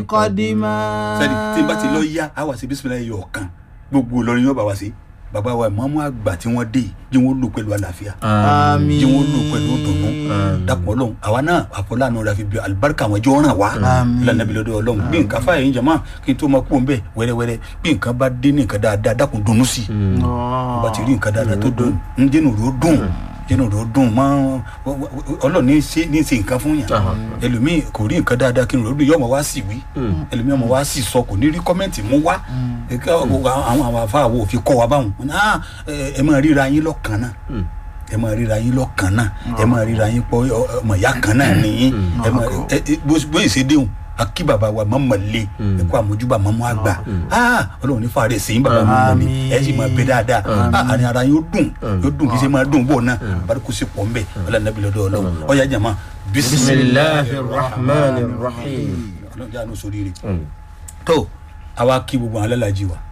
kọ́dímà. sẹ́ni tí n bá ti lọ yá a wà sí bisimilayi yọ̀ kan gbogbo Ìlọrin yóò bá wa sí bàbá wa ìmọ̀ọ́mú àgbà tí wọ́n dé jí wọ́n lò pẹ̀lú àlàáfíà àmín. jí wọ́n lò pẹ̀lú dùnú dàpọ̀ ọlọ́run àwa náà àfọláàánú rẹ̀ fi bí alibarika àwọn ẹjọ́ ràn wá Àmín. lànàbí lọ́dọ̀ ọlọ́run bí nǹkan fáyà yín jama kí n tó máa kú òun bẹ́ẹ̀ wẹ́rẹ́wẹ́rẹ́ bí nǹkan bá dé ní nǹkan dáadáa dákun dunnú sí i bá ti rí nǹkan dáadáa tó dùn ń dénú rẹ̀ ó dùn dénú rẹ̀ ó dùn mọ́ ọlọ́run ní í ṣe ní í ṣe nǹkan fún yàn ẹlòmíì kò rí nǹkan dáadáa kí n rò ó dùn yọ̀ọ́ mọ̀ wá sí wí ẹlòmíì ọmọ wa sì sọ kò ní rí kọ́mẹ́ǹtì mú wá ẹ̀ka àwọn àwọn afa àwọn òfin kọ́ wa báwọn wọn ni, "Ah, ẹ ẹ máa ríra yín lọ́kàn náà ẹ máa ríra yín lọ́kàn náà ẹ máa ríra yín pọ̀ ọ- ọmọ ìyá kan náà nìyí ẹ máa ẹ ẹ bó bó ṣe déhùn akí bàbá wa mọ̀mọ́ lé ẹ kó àmójúbà mọ́mọ́ àgbà Ah, ọlọ́run ní fàárẹ̀ sí yín bàbá mọ́mọ́ mi ẹ sì máa bẹ dáadáa Ah, àní ara yóò dùn yóò dùn kí ṣe máa dùn bọ̀ náà àbárikú sí pọ̀ ńbẹ ọlọ́run nàbí lọ́dọ̀ ọlọ́run ọ̀yá jàmá bisimilahi rahman rahim. ọlọ́run jáde sórí rẹ̀ tó àwa kí gbogbo àwọn alálàájì wa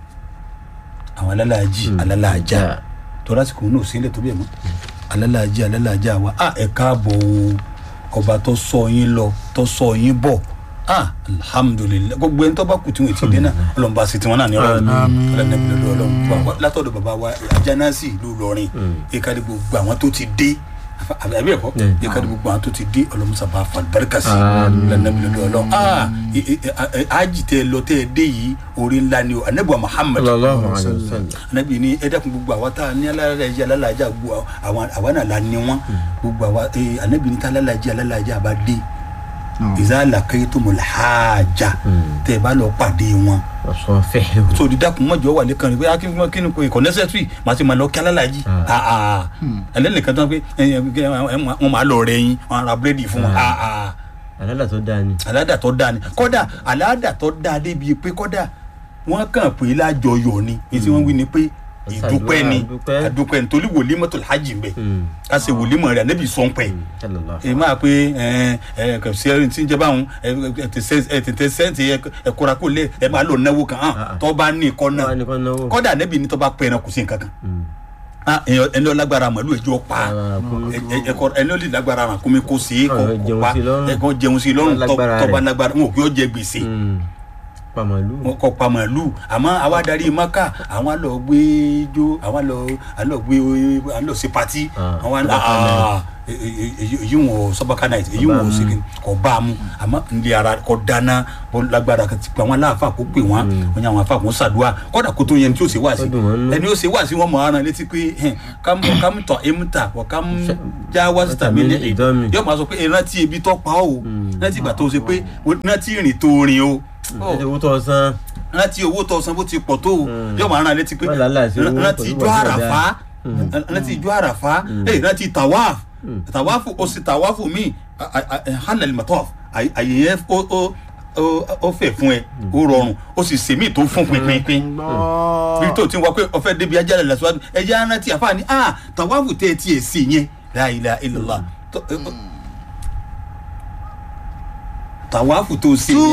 àwọn alálàájì alálàájà tó lásìkò náà sílẹ̀ tó bẹ̀ mọ́ alálàájì alálàájà wa a ẹ káàbọ̀ o ọba tó sọ yín lọ tó sọ yín bọ̀ a alhamdulilayi gbogbo ẹni tó bá kù tí wọn ti dé náà ọlọ́run bá ṣe tiwọn náà ní ọlọ́run ọlọ́run nàbí lọ́dọ̀ ọlọ́run wa látọ̀dọ̀ bàbá wa ajánásì ìlú Ìlọrin ìkàdé gbogbo àwọn tó ti dé àbí àbí ẹ̀kọ́ ìkàdé gbogbo àwọn tó ti dé ọlọ́run sábà fàlùbáríkà sí ọlọ́run nàbí lọ́dọ̀ ọlọ́run a ájì tẹ lọ tẹ dé yìí orí ńlá ni o anabi wa Muhammad sallallahu alayhi wa sallam. anabi ni ẹ dákun gbogbo àwa tá a ní alálàájá alálàájá gbogbo àwa àwa náà la ní wọn gbogbo àwa ẹ anabi ni tá alálàájá alálàájá bá dé ìzá laqaytumul hajja tẹ ẹ bá lọ pàdé wọn ọ̀sán fẹ́ẹ́ so di dákun mọ́jọ wà lẹ́kàn rẹ̀ pé akí fún kí ni kò kò necessary màá ti máa lọ kí alálàájì aa ẹlẹ́ni nìkan tó ń pé wọ́n máa lọ rẹ̀ yín wọ́n á ra búrẹ́dì fún wọn aa alálà tó dáa ni. aláàdà tó dáa ni kódà aláàdà tó dáa débi pé kódà wọ́n kàn pé lájọyọ̀ ni èyí tí wọ́n wí ni pé ìdúpẹ́ ni Ìdúpẹ́. àdúpẹ́ nítorí wòlímọ̀tò hajj ń bẹ ká ṣe wòlímọ̀ rẹ̀ ànábì sọ̀ ń pẹ́ sallallahu èyí máa pé ẹ ẹ kò sí ẹni tí ń jẹ báwọn ẹ ẹ tẹsẹ ẹ tẹtẹ sẹǹtì ẹ ẹ kóra kó lé ẹ máa lò náwó kan hàn tó bá ní ikọ́ náà Tó bá ní ikọ́ náwó. kọ́dà ànábì ní tó bá pẹ́ ẹran kò sí nǹkan kan Ah, èèyàn- ẹni ọlágbára màlúù ẹjọ́ pa Ah, kúmi ẹ- ẹ- ẹkọ ẹni olè lágbára ràn kómi kó sí kó Ah, kó jẹun pa sí lọ́rùn. ẹkọ jẹun sí lọ́rùn tó Lágbára tó bá rẹ̀. lágbára wọn ò kí ó jẹ gbèsè pàmòlù. wọn kọ pa màlúù àmọ́ àwa darí maka àwọn lọ gbé jó àwọn lọ àlọ gbé àlọ sí pati Ah, àwọn Sọ́bàkà ah, e- e- e- èyí wọn sọbaka night èyí Kò bá wọn mu. segin kò bá a mu àmọ́ ndí ara kò dáná bó lágbára kò ti pè àwọn aláàfà kó pè wọn wọn yà wọn afa kò sàdúrà kódà kó tó yẹn tí ó ṣe wá sí Ó dùn wọ́n nú. ẹni ó ṣe wá sí wọn mọ ara létí pé hẹn kámú kámú tọ émú ta wọ kámú já wá síta mí ní ìdánmi. yóò máa sọ pé ìrántí ebi tó pa ó rántí ìgbà tó ṣe pé rántí ìrìn tó rìn o ẹ ti wú tó san. rántí owó tó san bó ti pọ̀ tó o yóò máa rán létí pé Má làálàá sí owó rántí pẹ̀lú ijó wàhálà àràfá rántí ijó àràfá eh, rántí tawaf tawafu o sì tawafu mi halal mataf àyè yẹn ó ó ó- ó fẹ̀ fún ẹ ó rọrùn ó sì sèmí tó fún pinpin bí tó ti wá pé ọfẹ débi ajá rẹ lẹsíwájú ẹjẹ arántí àfààní ah tawafu tẹ ẹ tiẹ̀ sí yẹn la ilaha illallah Tó- eh, tawafu tó sí yẹn.